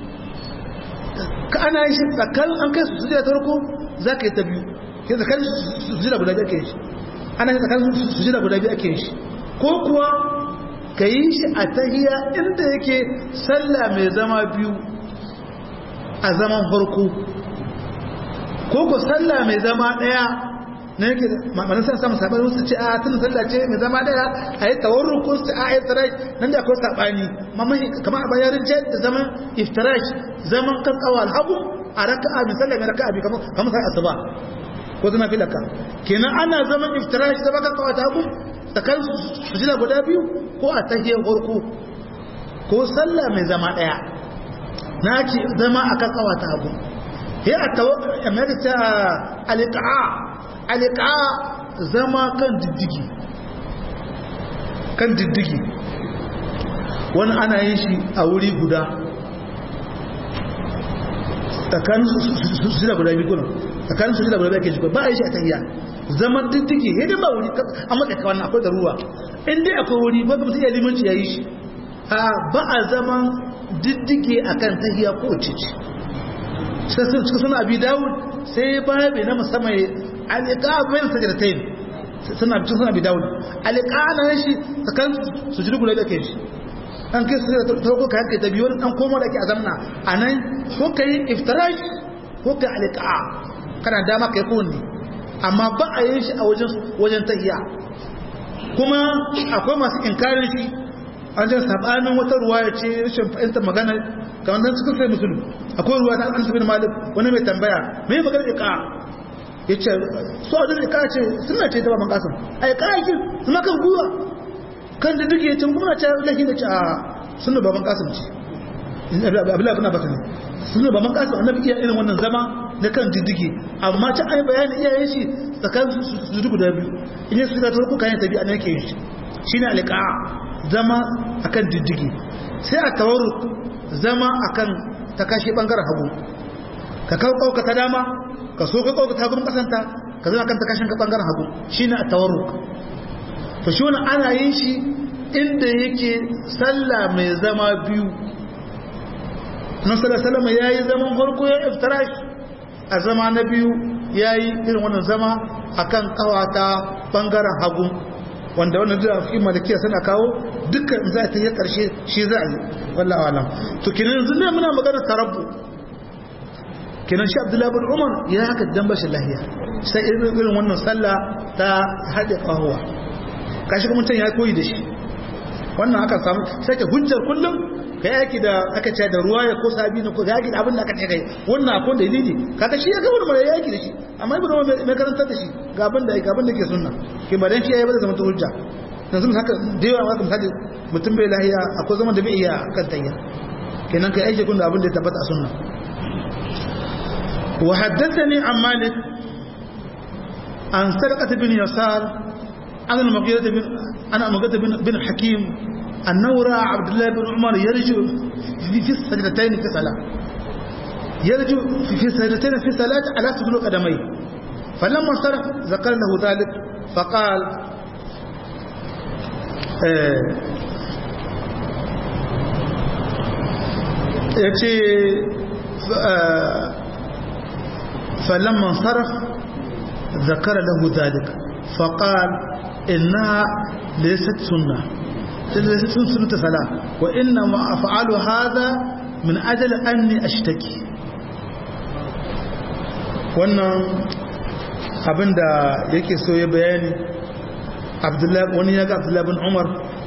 ka ana yin shi tsakanin an kai su sujira ta farko za ka yi ta biyu ke tsakanin sujira guda biyu ake yin shi ana yin tsakanin sujira guda biyu ake yin shi ko kuwa ka yi shi a tahiya inda yake sallah mai zama biyu a zaman farko ko ku sallah mai zama daya na yake ma'amanin sa samun saɓani wasu ce a tun sallah ce mai zama daya a yi tawarru ko su ce a yi tsirash nan da akwai saɓani mamahi kama a bayarin ce da zaman iftirash zaman kan tsawal hagu a raka'a mai sallah mai raka'a biyu kamar sai asuba ko zama filaka kenan ana zaman iftirash da baka kawata hagu tsakanin sujida guda biyu ko a tahiyar farko ko sallah mai zama daya na ce zama a kan kawata hagu ya a ta alika'a alika'a zama kan diddigi kan diddigi wani ana yin shi a wuri guda tsakanin sujida guda biyu kuna tsakanin sujida guda biyu ake shi ba a yi shi a tahiya zaman diddigi ya dai ba wuri a matsaka wannan akwai da ruwa in dai akwai wuri ba mutum ya limanci ya yi shi a ba a zaman diddige a kan tahiya ko cici sai sun cika suna abi dawud sai ba bai na musamman alika bayan sajadatain suna cikin suna abi dawud alika na shi tsakanin su jiri guda da ke shi an kai su ta ko ka yanke ta biyu wani dan komo da ke a zamna a nan ko ka yi iftirash ko ka yi alika kana dama ka yi kowanne amma ba a yin shi a wajen tahiya kuma akwai masu inkarin shi an jan sabanin wata ruwa ya ce rashin fahimtar magana kamar nan suka sai musulun akwai ruwa ta an sabin malik wani mai tambaya mai magana ika ya ce su a ika ce suna ce ta baban kasan a ika yake suna kan gwiwa kan da duk ya ce kuma ce lahi da ce a suna baban kasan ce abdullahi bin abbas ne suna baban kasan annabi iya irin wannan zama na kan diddigi amma ta ai bayanin iyayen shi tsakanin su guda biyu in yi su da tarko kayan tabi a nan yake yin shi shine alqa zama akan diddigi sai a tawarruk zama akan ta kashe bangaren hagu ka kawo kauka ta dama ka so ka kauka ta gurin kasanta ka zama kan ta kashin ka bangaren hagu shine a tawarruk to shi wannan ana yin shi inda yake sallah mai zama biyu nan sallallahu alaihi wasallam yayi zaman farko ya iftirash a zama na biyu yayi irin wannan zama akan kawata bangaren hagu wanda wannan da fi malikiya suna kawo dukkan za ta yi karshe shi za a yi wallahi alam to kinan yanzu ne muna magana tarabbu kinan shi abdullahi bin umar ya haka dan bashi lahiya sai irin irin wannan sallah ta hade kahuwa kashi kuma mutum ya koyi da shi wannan aka samu sai ka hujjar kullum ka yaki da aka ce da ruwa ya ko sabi na ko yaki da abin da aka ce kai wannan akwai dalili kaga shi ya ga wani mai yaki da shi amma ibnu umar mai karantar da shi ga abin da ga abin da ke sunna ke ba dan shi yayi ba da zama ta hujja yanzu haka da yawa haka misali mutum bai lahiya akwai zaman da bai iya kan tayya kenan kai aiki kun da abin da ya tabbata a sunna wa haddathani an malik an sadaqat bin yasar an al-mughirah bin ana mughirah bin bin hakim annahu ra'a abdullah bin umar yarju fi fi sajdatayn fi salat yarju fi fi sajdatayn fi salat ala sujud qadamai falamma sarf zakara lahu dhalik faqala ya ce falamman sarraf zakara lahu zalik faƙal inna laysat sunna laysat sunnata sala wa inna ma af'alu hadha min ajali anni ashtaki wannan abinda yake so ya bayani abdullahi wani ya ga abdullahi bin umar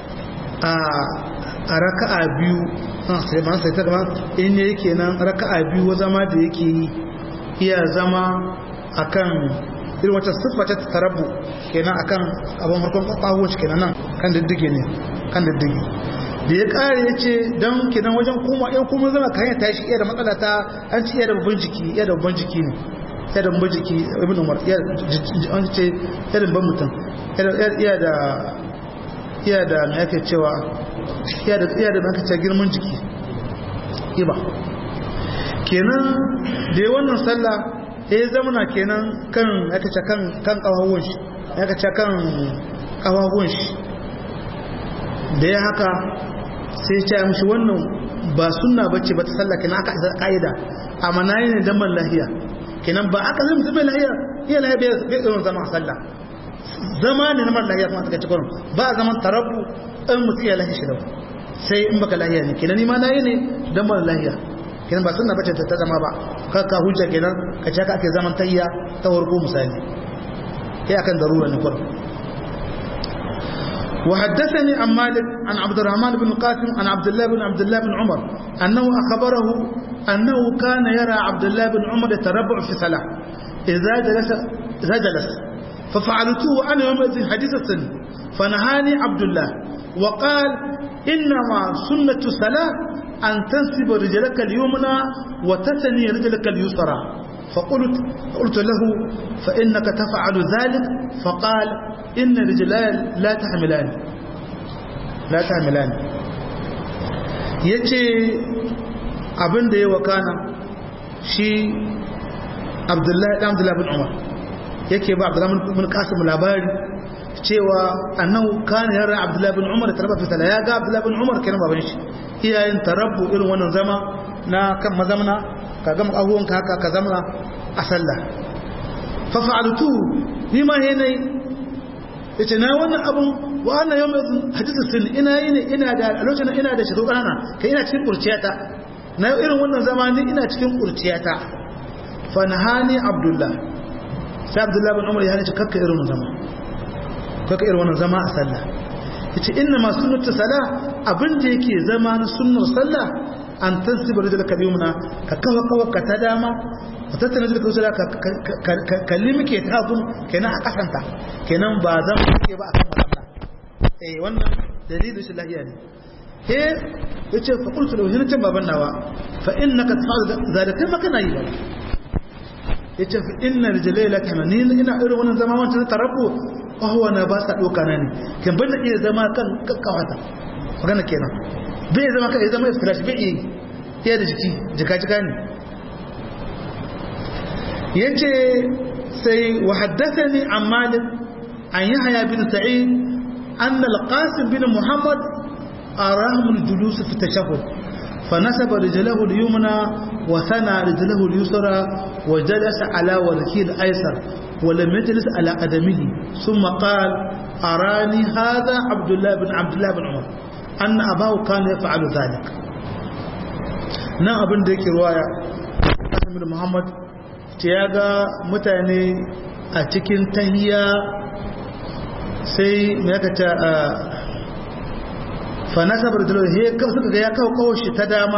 a raka'a biyu sai ma sai ta gaba in ne yake nan raka'a biyu zama da yake yi iya zama akan irin wata siffa ta tarabu kenan akan abin farkon kwakwawo shi kenan nan kan diddige ne kan diddige da ya kare ya ce don kenan wajen kuma yan kuma zama kan ya tashi iya da matsala ta an ci iya da babban jiki iya da babban jiki ne iya da babban jiki ibn umar iya an ce iya da babban mutum iya da iya da mai ake cewa iya da iya da mai ake cewa girman jiki iba kenan da ya wannan sallah ya zamana kenan kan aka ce kan kan kawawun shi aka ce kan kawawun shi da ya haka sai ya ce mishi wannan ba sunna bace ba ta sallah kenan aka isa kaida amma nayi ne dan lahiya kenan ba aka zama zama lahiya iya lahiya bai bai irin zama a sallah zama ne na mara lahiya kuma suka ci kurin ba a zaman tarabu in mutum ya lahiya shi da sai in baka lahiya ne kenan ni ma nayi ne dan mara lahiya kenan ba sunna bace ta zama ba ka ka hujja kenan ka ce ka ake zaman tayya ta warko misali kai akan darura ne kurin وحدثني عن مالك عن عبد الرحمن بن القاسم عن عبد الله بن عبد الله بن عمر أنه أخبره أنه كان يرى عبد الله بن عمر يتربع في صلاة إذا جلس إذا جلس ففعلته أنا يومئذ حديث السن فنهاني عبد الله وقال إنما سنة الصلاة أن تنسب رجلك اليمنى وتثني رجلك اليسرى فقلت قلت له فإنك تفعل ذلك فقال إن رجلان لا تحملان لا تحملان yace abin da ya wakana shi abdullahi dan abdullahi bin umar yake ba abdullahi bin qasim labari cewa annahu kana yara abdullahi bin umar tarabba fi sala ya ga abdullahi bin umar kenan baban shi iyayen tarabbu irin wannan zama na kan mazamna ka gama abubuwanka haka ka zama a sallah fa fa'altu ni ma he nayi yace na wannan abun wa ana yau hadisi sun ina yi ne ina da a lokacin ina da shekaru kanana kai ina cikin kurciyata na irin wannan zama ni ina cikin kurciyata fa nahani abdullah sai abdullah bin umar ya hane kakka irin wannan zama kakka irin wannan zama a sallah yace inna ma sunnatu salah abin da yake zama na sunnar sallah an tansiba rijlaka biyumna ka kawa kawa ka ta dama ka tattana rijlaka usula ka kalli muke ta gun kenan a kasanta kenan ba zan muke ba akan wannan eh wannan dalilin shi lahiya ne he yace fa qultu lahu hinan baban nawa fa innaka tafa'al zalika ma kana yi ba yace fa inna rijlai la kamani ina irin wannan zama wancan tarabbu kawo na ba sa doka na ne kan banda iya zama kan kakkawata magana kenan bai zama kai zama iftirash bai yi iya da jiki jika jika ne yace sai wa haddathani an malik an yahya bin sa'id an al-qasim bin muhammad arahum al-julus fi tashahhud فنسب رجله اليمنى وثنى رجله اليسرى وجلس على وركه الايسر ولم يجلس على قدمه ثم قال أراني هذا عبد الله بن عبد الله بن عمر أن أباه كان يفعل ذلك na abin da yake ruwaya Qasim bin Muhammad ce ya ga mutane a cikin tahiya sai me aka ta fa nasabar da he ka suka ga ya kawo kawo shi ta dama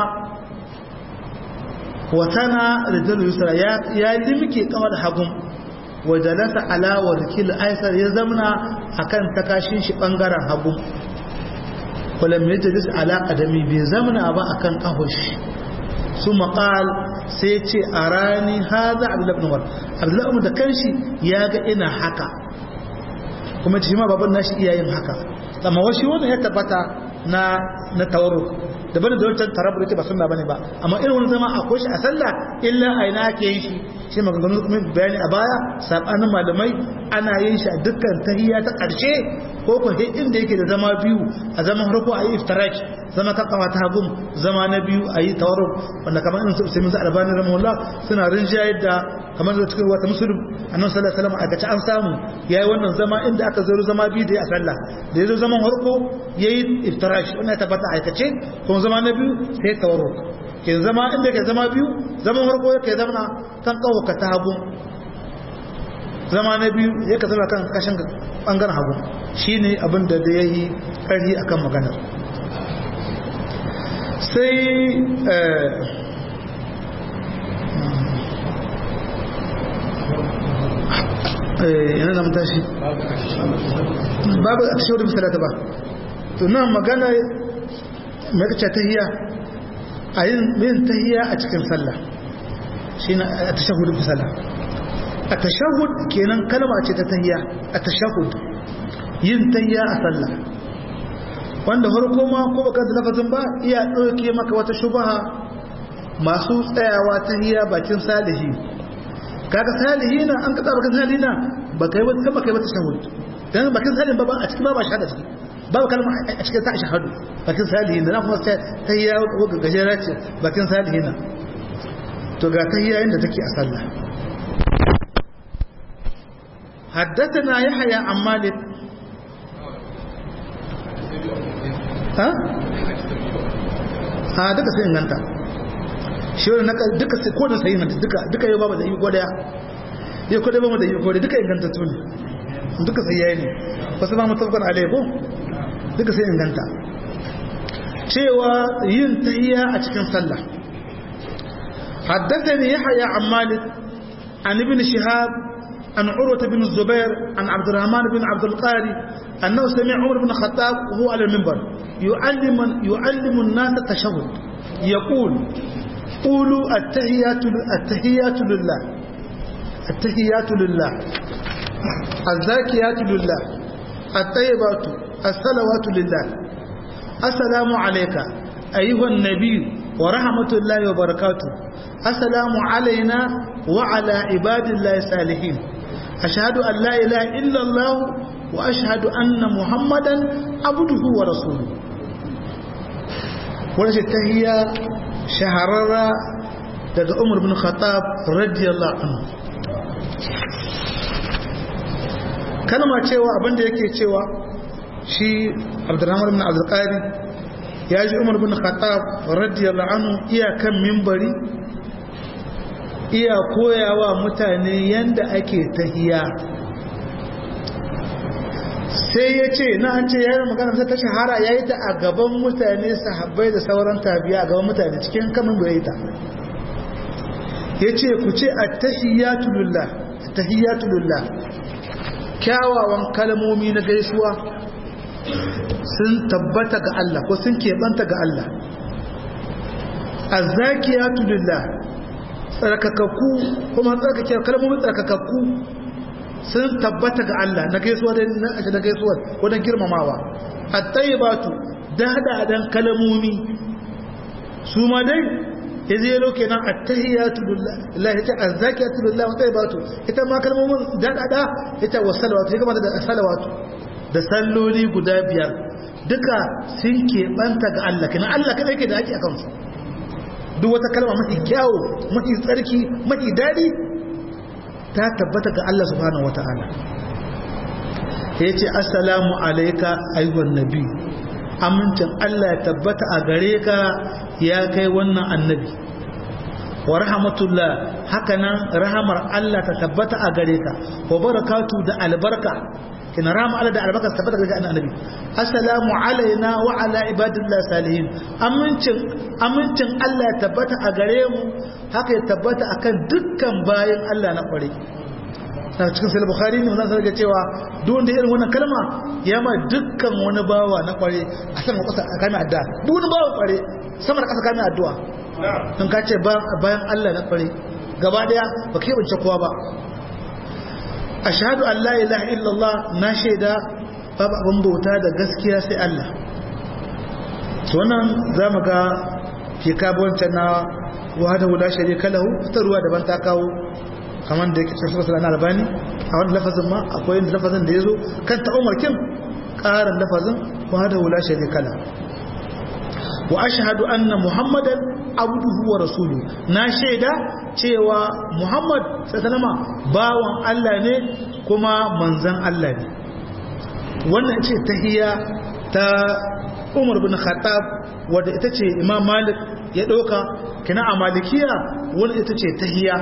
wa tana rijal yusra ya ya limke kawar hagun wa jalasa ala warkil aisar ya zamna akan takashin shi bangaren hagu wala mai jalis ala qadami bai zamana ba akan kahoshi su maqal sai ce a rani haza abdullahi ibn umar abdullahi umar da kanshi ya ga ina haka kuma shi ma baban nashi iyayen haka amma washi wannan ya tabbata na na tawarruk daban da wancan tarabbur ita ba sunna bane ba amma irin wani zama akwai shi a sallah illa a ina ake yin shi shi maganganu kuma bayani a baya sabanin malamai ana yin shi a dukkan tahiyya ta karshe ko ko sai inda yake da zama biyu a zaman farko a yi iftiraki zama kan kafa ta hagum zama na biyu a yi tawarruk wanda kamar irin sai mun albani rahimahullah suna rinjayar da kamar da cikin wata musulun annabi sallallahu alaihi wasallam a gaci an samu yayi wannan zama inda aka zo zama biyu da a sallah da yazo zaman farko yayi iftirash wannan ya tabbata aikace kuma zama na biyu sai tawarruk ke zama inda ke zama biyu zaman farko yake zama kan kawo ka ta hagu zama na biyu yake zama kan kashin bangaren hagu shine abin da da yayi ƙarfi akan maganar sai yana da mutashi babu a tashawar misalata ba to nan magana mai kace tahiyya a yin tahiyya a cikin sallah shi na a tashahud misala a tashahud kenan kalma ce ta tahiyya a tashahud yin tahiyya a sallah wanda farko ma ko baka da lafazin ba iya ɗauke maka wata shubaha masu tsayawa tahiyya bakin salihi kaga salihina an kada bakin salihina ba kai wata ba kai wata shahud dan bakin salihin ba ba a cikin ba ba shahada ciki ba kalma a cikin ta shahadu bakin salihina na kuma sai tahiyya ko gajera ce bakin salihina to ga tahiyya inda take a sallah حدثنا يحيى عن مالك ha ha duka sai inganta shi wani duka sai kodin sai inganta duka duka yau babu da yi kodaya yau kodaya babu da yi kodaya duka inganta su ne duka sai yayi ne wasu ba mutafakar alaiko duka sai inganta cewa yin tahiyya a cikin sallah حدثني يحيى عن مالك عن ابن شهاب عن عروة بن الزبير عن عبد الرحمن بن عبد القاري أنه سمع عمر بن الخطاب وهو على المنبر يعلم, يعلم الناس التشهد يقول قولوا التحيات, التحيات لله التحيات لله الزاكيات لله الطيبات الصلوات لله السلام عليك أيها النبي ورحمة الله وبركاته السلام علينا وعلى عباد الله الصالحين أشهد أن لا إله إلا الله وأشهد أن محمدا عبده ورسوله ولش التهية شهررة daga Umar bin Khattab radiyallahu anhu kalma cewa abinda yake cewa shi Abdurrahman bin Abdul Qadi ya ji Umar bin Khattab radiyallahu anhu iya kan minbari iya koyawa mutane yanda ake tahiya sai ya ce na an ce yayin magana sai ta shahara ya yi ta a gaban mutane sahabbai da sauran tabiya a gaban mutane cikin kamun bai ta ya ce ku ce a tahiyyatulullah tahiyyatulullah kyawawan kalmomi na gaisuwa sun tabbata ga Allah ko sun keɓanta ga Allah azzakiyatulullah tsarkakakku kuma tsarkake kalmomin tsarkakakku sun tabbata ga Allah na gaisuwa da na gaisuwa wajen girmamawa at-tayyibatu dada dan kalamomi su ma dai yaje yalo kenan at-tahiyatu lillahi ta az-zakiyatu lillahi wa tayyibatu ita ma kalmomin dada da ita wasalawatu ita kuma da salawatu da salloli guda biyar duka sun keɓanta ga Allah kenan Allah kada yake da ake akan su duk wata kalma mafi kyawu mafi tsarki mafi daɗi ta tabbata ga Allah subhanahu wata'ala ya ce assalamu alaika ayyuhan nabi amincin Allah ya tabbata a gare ka ya kai wannan annabi wa rahmatullah hakanan rahamar Allah ta tabbata a gare ka wa barakatu da albarka kina rahama Allah da albarka ta tabbata ga annabi assalamu alaina wa ala ibadillah salihin amincin amincin Allah ya tabbata a gare mu haka ya tabbata akan dukkan bayan Allah na kware daga cikin sai bukhari ne wannan sarki cewa duk wanda irin wannan kalma ya ma dukkan wani bawa na kware a sama kasa a kame addu'a duk wani bawa kware sama da kasa kame addu'a in ka ce bayan Allah na kware gaba daya ba ka bance kowa ba ashhadu an la ilaha illallah na shaida babu abin bauta da gaskiya sai Allah to wannan zamu ga ke kabuwancan na wahada wula sharika lahu ta ruwa daban ta kawo kamar da yake cikin sunan albani a wani lafazin ma akwai yin lafazin da ya zo kan ta umarkin ƙarin lafazin wahada wula sharika lahu wa ashhadu anna muhammadan abduhu wa rasulu na shaida cewa muhammad sallama bawan Allah ne kuma manzan Allah ne wannan ce tahiyya ta Umar bin Khattab wadda ita ce Imam Malik ya ɗauka kina a malikiya wadda ita ce tahiyya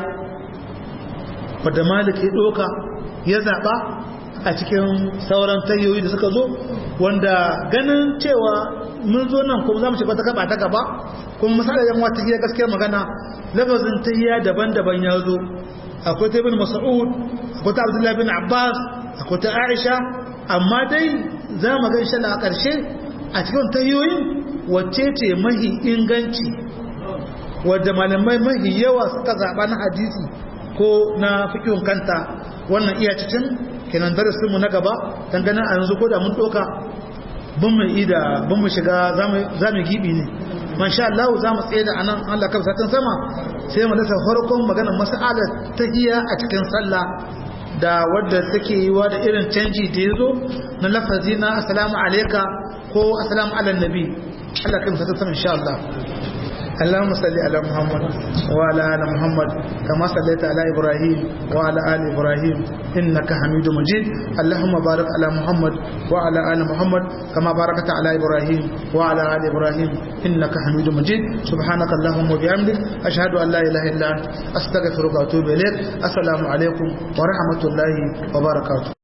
wadda Malik ya ɗauka ya zaɓa a cikin sauran tahiyoyi da suka zo wanda ganin cewa mun zo nan kuma za mu shiga ta gaba ta gaba kuma misali yan wata tahiyya gaskiyar magana lafazin tahiyya daban-daban ya zo akwai ta ibn Mas'ud akwai ta Abdullah bin Abbas akwai ta Aisha amma dai za mu ga insha Allah a ƙarshe a cikin tayoyin wacce ce mahi inganci wadda malamai mahi yawa suka zaɓa na hadisi ko na fikihun kanta wannan iya cikin kenan darasinmu na gaba dangane a yanzu ko da mun ɗoka bin mu ida bin mu shiga za mu gibi ne masha Allah za mu tsaye da anan Allah kan satin sama sai mu dasa farkon maganar mas'alar ta iya a cikin sallah da wadda take yi wa da irin canji da ya zo na lafazi na assalamu alaika ko assalamu ala nabi Allah kan satin sama insha Allah اللهم صل على محمد وعلى ال محمد كما صليت على ابراهيم وعلى ال ابراهيم انك حميد مجيد اللهم بارك على محمد وعلى ال محمد كما باركت على ابراهيم وعلى ال ابراهيم انك حميد مجيد سبحانك اللهم وبحمدك اشهد ان لا اله الا انت استغفرك واتوب اليك السلام عليكم ورحمه الله وبركاته